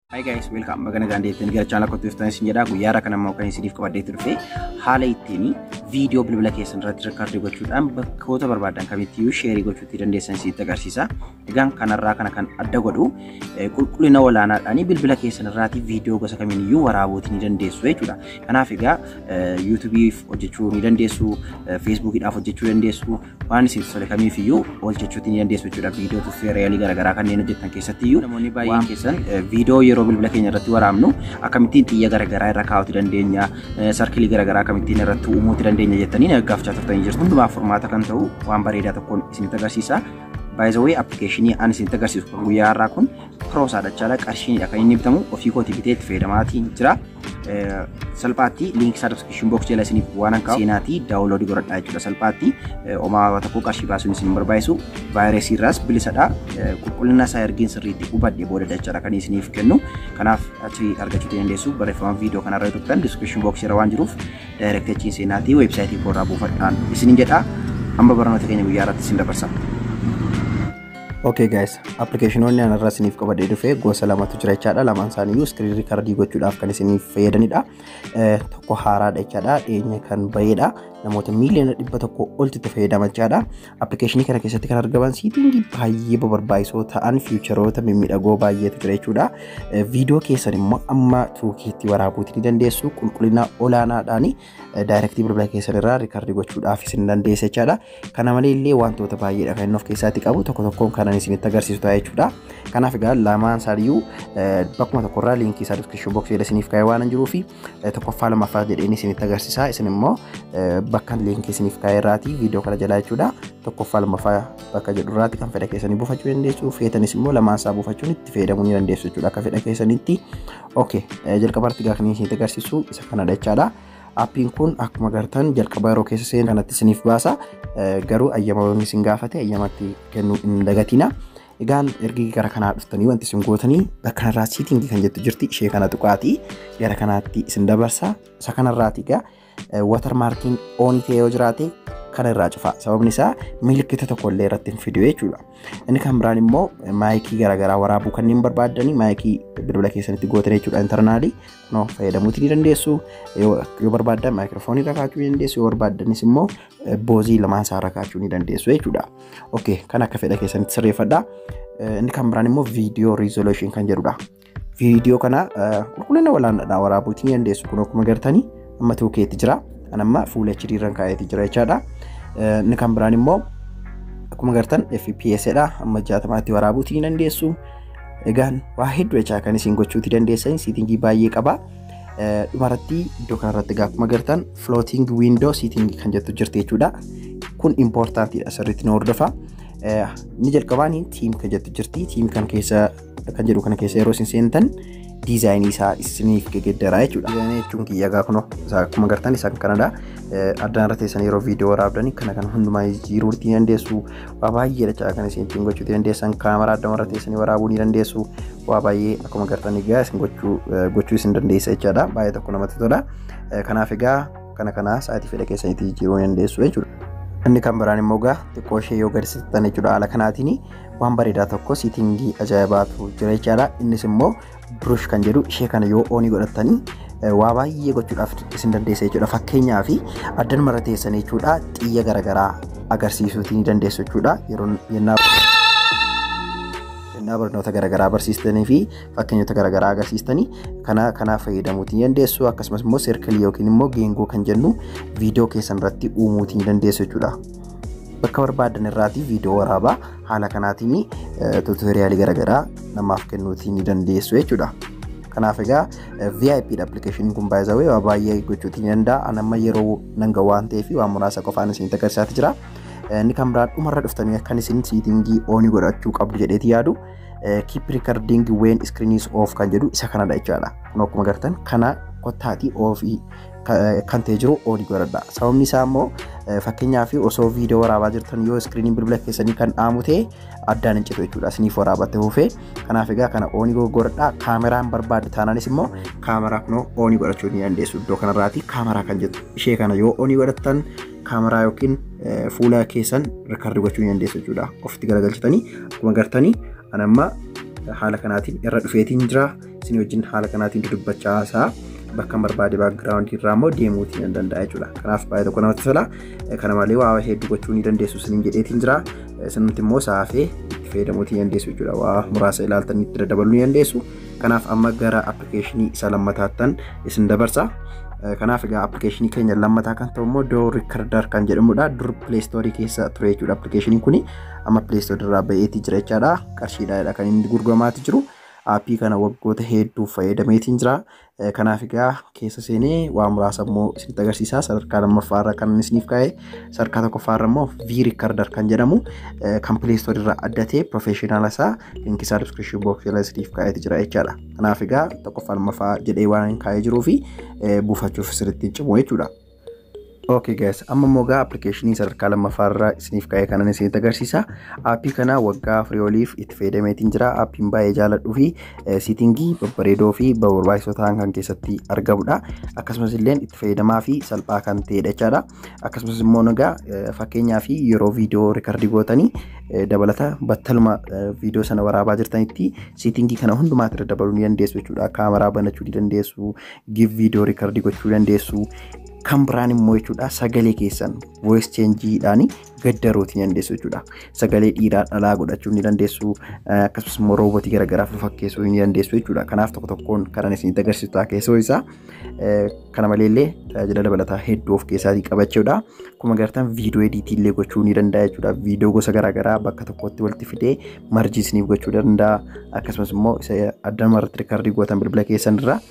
Hi guys, welcome baga nagaan deettanii gara chaanala kottu iftanis hin jedhaa guyyaa irraa kan ammoo kan isiniif qabaddeetti dhufe haala ittiin viidiyoo bilbila keessan irratti rikkaardii gochuudhaan bakkoota barbaadan kamittiyyuu sheerii gochuutti dandeessan isinitti agarsiisa. Egaan kanarraa kana kan adda godhu qulqullina olaanaadhaan bilbila keessan irraati viidiyoo gosa kamiiniyyuu waraabuutii ni dandeessu jechuudha. Kanaaf egaa yuutuubiif hojjechuu ni dandeessu, feesbuukiidhaaf hojjechuu dandeessu, waan isin tole kamiifiyyuu hojjechuutti ni dandeessu jechuudha. Viidiyoo tuffee reelii garaagaraa kanneen hojjetan keessattiyyuu namoonni baay'een keessan viidiyoo yeroo bilbila keenya irratti waraabnu akkamittiin xiyya garaagaraa irra kaa'uuti dandeenya, sarkilii garaagaraa akkamittiin irratti uumuuti dandeenya jettanii naggaafachaa turtanii jirtu. Hundumaaf furmaata kan ta'u waan bareedaa tokkoon isinitti agarsiisa. Baay'izawee appilikeeshinii ani isinitti agarsiisu kun guyyaa har'aa kun piroosaadha jechaadha. Qarshiinidha kan inni bitamu ofii kootii bitee itti fayyadamaatii jira. Salphaatti liinkii isaa diskiripshin boks jala isiniif waan akka seenaatii daawuloodii godhadhaa jechuudha. Salphaatti omaa tokko qarshii baasuun isin barbaachisu vaayirasii irraas bilisadha. Qulqullina isaa ergiin sirriitti hubadhe booda jechaadha kan isiniif kennu. Kanaaf achi argachuu dandeessu barreeffama viidiyoo kanarra tuttan diskiripshin boks jala waan jiruuf daayirektii achiin seenaatii weebsaayitii koorraa buufadhaan isinin jedha. Amma barnoota keenya guyyaa irratti isin dabarsa. Okay guys, appilikeeshinoonni anarraa isiniif qabadee dhufe gosa lamatu jira jechaadha. Lamaan isaaniiyyuu iskiriin riikardii gochuudhaaf kan isiniif fayyadanidha. Tokko haaraadha jechaadha. Dhiyeenya kan bahedha. Namoota miiliyoona dhibba tokko olti itti fayyadaman jechaadha. Appilikeeshinii kana keessatti kan argaman siitingii baay'ee barbaachisoo ta'an fiicharoota mimmiidhagoo baay'eetu jira jechuudha. Viidiyoo keessan immoo amma tuukiitti waraabuuti ni dandeessu. Qulqullina olaanaadhaan daayirektii bilbila keessan irraa riikardii gochuudhaaf isin dandeessa jechaadha. Kana malee illee wantoota baay'eedha kan inni of keessatti qabu. Tokko tokkoon kanan isinitti agarsiisu ta'a jechuudha. Kanaaf egaa lamaan isaaniiyyuu bakkuma tokkorraa liinkii isaa diskiripshin boksii jedha isiniif kaa'ee waan jiruuf tokkoffaa lamaffaa jedheen isinitti agarsiisa. Isin immoo bakka liinkii isiniif kaa'ee irraati viidiyoo kana jalaa jechuudha. Tokkoffaa lamaffaa bakka jedhu irraati kan fedha keessanii buufachuu dandeessu. Feetanis immoo lamaan isaa buufachuun itti fayyadamuu ni dandeessu jechuudha. Akka fedha keessanitti. Okay, jalqabaatti egaa kan isinitti agarsiisu isa kanadha jechaadha. Aappiin kun akkuma agartan jalqaba yeroo keessa seenan kanatti isiniif baasa. Garuu ayyama isin gaafate ayyamatti kennuu hin dagatina. Egaan ergi gara kanaa dhuftanii wanti isin gootanii bakka kanarraa siitingii kan jettu jirti ishee kana tuqaatii gara kanaatti isin dabarsa. Isa kanarraati egaa watermaarkiin oonii ta'ee yoo jiraate kana irraa cufa. Sababni isaa milikkita tokko illee irratti hin fidu jechuudha. Inni kan biraan immoo maayikii garaagaraa waraabuu kanneen barbaadanii maayikii bilbila keessanitti gootan jechuudha intarnaalii kunoo fayyadamuuti ni dandeessu. Yoo barbaaddan maayikiroofoonii irra kaachuu ni dandeessu. Yoo barbaaddanis immoo boozii lamaan isaa irra kaachuu ni dandeessu jechuudha. Okay, kan akka fedha keessanitti sirreeffadha. Inni kan biraan immoo viidiyoo riizooluushin kan jedhudha. Viidiyoo kana qulqullina olaanaadhaan waraabuuti ni dandeessu. Kun akkuma agartanii amma tuukeetti jira. Kan amma fuula HD irraan kaa'eeti jira jechaadha. Inni kan biraan immoo akkuma agartan FPS dha. Amma jaatamaatti waraabuuti ni dandeessu. Egaan waa hedduu jechaa kan isin gochuuti dandeessan siitingii baay'ee qaba. Dhumarratti iddoo kanarratti egaa akkuma agartan floating window siitingii kan jettu jirti jechuudha. Kun impoortaantiidha sirriitti nu hordofa. Inni jalqabaan tiim kan jettu jirti. Tiim kan keessa kan jedhu kana keessa yeroo isin seentan diizaayinii isaa isiniif geggeeddaraa jechuudha. Diizaayinii jechuun kiyya egaa kunoo akkuma agartan isaan kanadha. Addaan irra teessan yeroo viidiyoo waraabdanii kana kan hundumaa jiruutti ni dandeessu. Waa baay'ee dachaa kan isin ittiin gochuu dandeessan kaameraa addaan irra teessanii waraabuu ni dandeessu. Waa baay'ee akkuma agartan egaa isin gochuu isin dandeessa jechaadha. Baay'ee tokko namatti tola. Kanaaf egaa kana kana sa'aatii fedha keessanitti jijjiiruu ni dandeessu jechuudha. Inni kan biraan immoo egaa xiqqoo ishee yoo gadi siqxan jechuudha haala kanaatiin waan bareedaa tokko siitingii ajaa'ibaatu jira jechaadha. Innis immoo burush kan jedhu ishee kana yoo oonii godhatanii waa baay'ee gochuudhaaf isin dandeessa jechuudha. Fakkeenyaaf addan mara teessan jechuudha xiyya garaagaraa agarsiisuutii ni dandeessu jechuudha. Yeroo yennaa yennaa barnoota garaagaraa barsiistanii fi fakkeenyota garaagaraa agarsiistanii kana kanaaf fayyadamuutii ni dandeessu. Akkasumas immoo seerkilii yookiin immoo geengoo kan jennu viidiyoo keessan irratti uumuutii ni dandeessu jechuudha. Bakka barbaadan irraati viidiyoo waraabaa haala kanaatiin tuutoriyaalii garaagaraa namaaf kennuutii ni dandeessu jechuudha. Kanaaf egaa VIP dha appilikeeshiniin kun baay'ee waa baay'ee gochuutii ni danda'a. Ani amma yeroo nanga waan ta'eef waan muraasa qofaan isinitti agarsiisaa jira. Inni kan biraan dhumarra dhuftanii akkan isin siitingii oonii godhachuu qabdu jedheeti yaadu. Keep recording when screen is off kan jedhu isa kanadha jechaadha. Kun akkuma agartan kana kottaatii oofii kan ta'e jiru oonii godhadha. Sababni isaa immoo fakkeenyaaf osoo viidiyoo waraabaa jirtan yoo iskiriiniin bilbila keessanii kan dhaamu ta'e addaan hin citu jechuudha. Isiniif waraabatte hufee kanaaf egaa kana oonii godhadha. Kaameraan barbaadde taanaanis immoo kaameraa kunoo oonii godhachuu ni dandeessu. Iddoo kanarraati kaameraa kan jettu ishee kana yoo oonii godhattan kaameraa yookiin fuula keessan rikardi gochuu ni dandeessu jechuudha. Ofitti garagalchitanii akkuma agartanii anamma haala kanaatiin irra dhufeetiin jira isin wajjin haala kanaatiin dudubbachaa isaa bakka barbaade baakgiraawundii irraa immoo deemuutiin hin danda'a jechuudha. Kanaaf baay'ee tokko namatti tola. Kana malee waa hedduu gochuu ni dandeessu isiniin jedheetiin jira. Isinumti immoo saafee itti fayyadamuutiin ni dandeessu jechuudha. Waa muraasa ilaaltanii itti dabaluu ni dandeessu. Kanaaf amma gara appilikeeshinii isa lammataattan isin dabarsa. Kanaaf egaa appilikeeshinii keenya lammataa kan ta'u immoo doo riikardar kan jedhamudha. Dur pileestoorii keessa ture jechuudha appilikeeshiniin kuni amma pileestoorii irraa ba'eetii jira jechaadha. Qarshiidhaadha kan inni gurguramaati jiru. aappii kana waggoota hedduuf fayyadameetiin jira. Kanaaf egaa keessa seenee waa muraasa immoo isinitti agarsiisa. Sadarkaa lammaffaarra kan isiniif kaa'e sadarkaa tokkoffaarra immoo vii riikardar kan jedhamu kan pileestoorii irraa addatee piroofeeshinaala isaa linkii isaa diskiripshin booksii isiniif kaa'eeti jira jechaadha. Kanaaf egaa tokkoffaa lammaffaa jedhee waan kaa'ee jiruu fi buufachuuf sirriitti cimu jechuudha. Okay guys, amma immoo gaa appilikeeshinii sadarkaa lammaffaarraa isiniif kaa'ee kanan isinitti agarsiisa. Aappii kana waggaa afurii oliif itti fayyadameetiin jira. Aappiin baay'ee jaalladhuu fi siitingii babbareedoo fi barbaachisoo ta'an kan keessatti argamudha. Akkasumas illee itti fayyadamaa fi salphaa kan ta'edha jechaadha. Akkasumas immoo nagaa fakkeenyaa fi yeroo viidiyoo riikardii gootanii dabalata battaluma viidiyoo sana waraabaa jirtanitti siitingii kana hundumaatti irra dabaluu ni dandeessu jechuudha. Kaameraa banachuu ni dandeessu, giif viidiyoo riikardii gochuu dandeessu. kan biraan immoo jechuudha sagalee keessan voice changeidhaan gaddaruuti ni dandeessu jechuudha. Sagalee dhiiraa dhalaa godhachuu ni dandeessu akkasumas immoo roobotii garaagaraa fakkeessuu ni dandeessu jechuudha. Kanaaf tokko tokkoon karan isinitti agarsiisu ta'a keessoo isaa kana maleellee tajaajila dabalataa hedduu of keessaatii qabachuudha. Akkuma agartan viidiyoo ediitii illee gochuu ni danda'a jechuudha. Viidiyoo gosa garaagaraa bakka tokkotti walitti fidee marjii isiniif gochuu danda'a. Akkasumas immoo addaan irratti riikardii gootan bilbila keessan irraa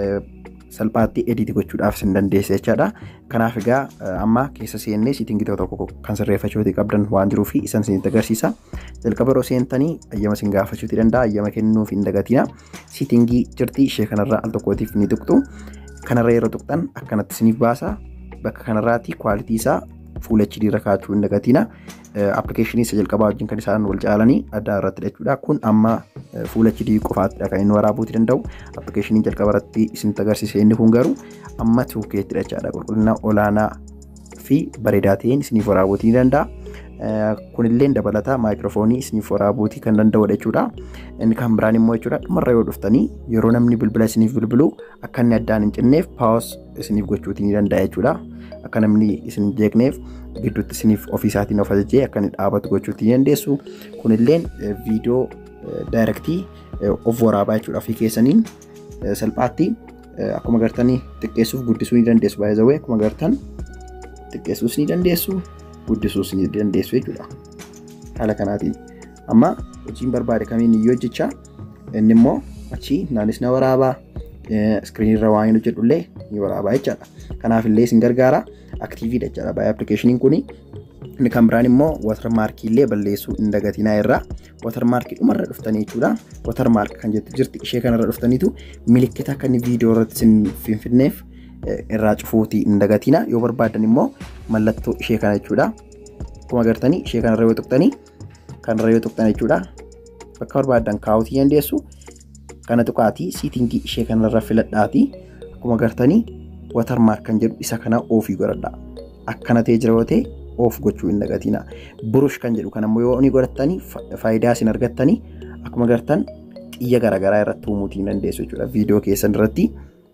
salphaatti ediiti gochuudhaaf isin dandeessa jechaadha. Kanaaf egaa amma keessa seennee siitingii tokko tokko kan sirreeffachuuti qabdan waan jiruuf isan isinitti agarsiisa. Jalqaba yeroo seentanii ayyama isin gaafachuuti danda'a. Ayyama kennuuf hin dagatina. Siitingii jirti ishee kanarraa al tokkootiif ni tuqxu. Kanarra yeroo tuqxan akkanatti isiniif baasa. Bakka kanarraatti kwaalitii isaa fuula HD irra kaa'achuu hin dagatina. Appilikeeshinii isa jalqabaa wajjin kan isaan wal caalanii adda irratti jechuudha. Kun amma fuula HD qofaatti kan inni waraabuuti danda'u. Appilikeeshinii jalqaba irratti isinitti agarsiise inni kun garuu amma 2K'tti jechaadha. Qulqullina olaanaa fi bareedaa ta'een isiniif waraabuuti ni danda'a. Kunillee dabalataa maayikiroofoonii isiniif waraabuuti kan danda'udha jechuudha. Inni kan biraan immoo jechuudha dhumarra yoo dhuftanii yeroo namni bilbila isiniif bilbilu akka inni addaan hin cinneef paawus isiniif gochuuti ni danda'a jechuudha. Akka namni isin hin jeeqneef gidduutti isiniif ofiisaatiin of ajajee akka inni dhaabatu gochuuti ni dandeessu. Kunillee viidiyoo daayirektii of waraabaa jechuudha ofii keessaniin salphaatti akkuma agartanii xiqqeessuuf guddisuu ni dandeessu. Baay'ee zawwee akkuma agartan xiqqeessuus ni dandeessu guddisuus ni dandeessu jechuudha. Haala kanaatiin amma hojiin barbaade kamiin iyyuu hojjechaa inni immoo achi naanis na waraabaa iskiriinirra waan hin hojjedhullee ni waraabaa jechaadha. Kanaaf illee isin gargaara aktiiviidha jechaadha baay'ee appilikeeshiniin kuni. Inni kan biraan immoo watarmaarkii illee balleessuu hin dagatinaa irraa watarmaarkii dhumarra dhuftanii jechuudha. Watarmaark kan jettu jirti ishee kanarra dhuftaniitu milikkita akka inni viidiyoo irratti isin finfinneef irraa cufuuti hin dagatina yoo barbaadan immoo mallattoo ishee kana jechuudha. Akkuma agartanii ishee kanarra yoo tuqxanii kanarra yoo tuqxan jechuudha. Bakka barbaadan kaa'uutii dandeessu. Kana tuqaatii siitingii ishee kanarra filadhaatii akkuma agartanii watarmaark kan jedhu isa kana oofii godhadha. Akkana ta'ee jira yoo ta'e oof gochuu hin dagatina. Burush kan jedhu kanammoo yoo ni godhattanii faayidaa isin argattanii akkuma agartan xiyya garaagaraa irratti uumuutii hin dandeessu jechuudha. Viidiyoo keessan irratti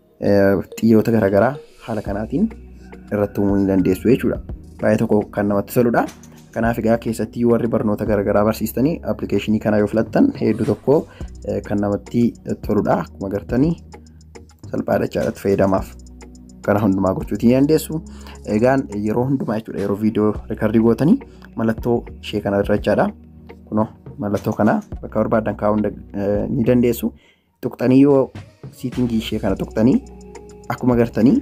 xiyyoota garaagaraa haala kanaatiin irratti uumuu ni dandeessu jechuudha. Baay'ee tokko kan namatti toludha. Kanaaf egaa keessatti warri barnoota garaagaraa barsiistanii appilikeeshinii kana yoo filattan hedduu tokko kan namatti toludha. Akkuma agartanii salphaadha jechaadha fayyadamaaf. Kana hundumaa gochuutii ni dandeessu. Egaan yeroo hundumaa jechuudha yeroo viidiyoo riikardii gootanii mallattoo ishee kana irra jechaadha. Kunoo mallattoo kana bakka barbaadan kaa'uu ni dandeessu. Tuqxanii yoo siitingii ishee kana tuqxanii akkuma agartanii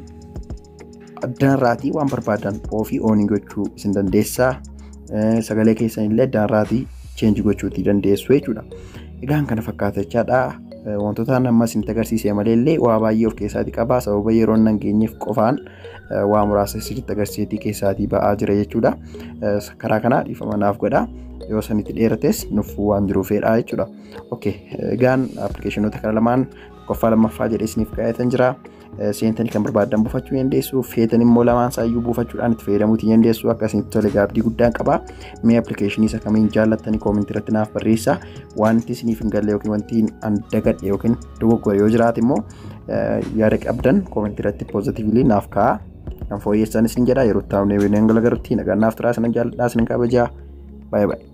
addanarraatii waan barbaadan ofii oonii gochuu isin dandeessaa. Sagalee keessan illee addanarraatii cheenji gochuutii dandeessu jechuudha. Egaan kana fakkaata jechaadha. Wantoota amma isinitti agarsiise malee illee waa baay'ee of keessaatii qaba. Sababa yeroo hin geenyeef qofaan waa muraasa isinitti agarsiisetii keessaatii ba'aa jira jechuudha. Karaa kanaa dhiifama naaf godha. Yoo sanitti dheerates nuffuu waan jiruufidha jechuudha. Okay, egaan appilikeeshinoota kana lamaan tokkoffaa lammaffaa jedhee isiniif kaa'eetan jira. seentanii kan barbaadan buufachuu dandeessu feetan immoo lamaan isaayyuu buufachuudhaan itti fayyadamuutii dandeessu akkasitti tole gaabdii guddaan qaba mee appilikeeshinii isa kamiin jaallattanii koomentii irratti naaf barreessa wanti isiniif hin galle yookiin wanti an dagadhe yookiin dogoggore yoo jiraate immoo yaada qabdan koomentii irratti poozitiivlii naaf ka'a kan fooyyessan isin jedha yeroo taa'u neewwee nangala garutti nagaan naaf turaa sinan jaalladhaa sinan kabajaa baay'ee baay'ee.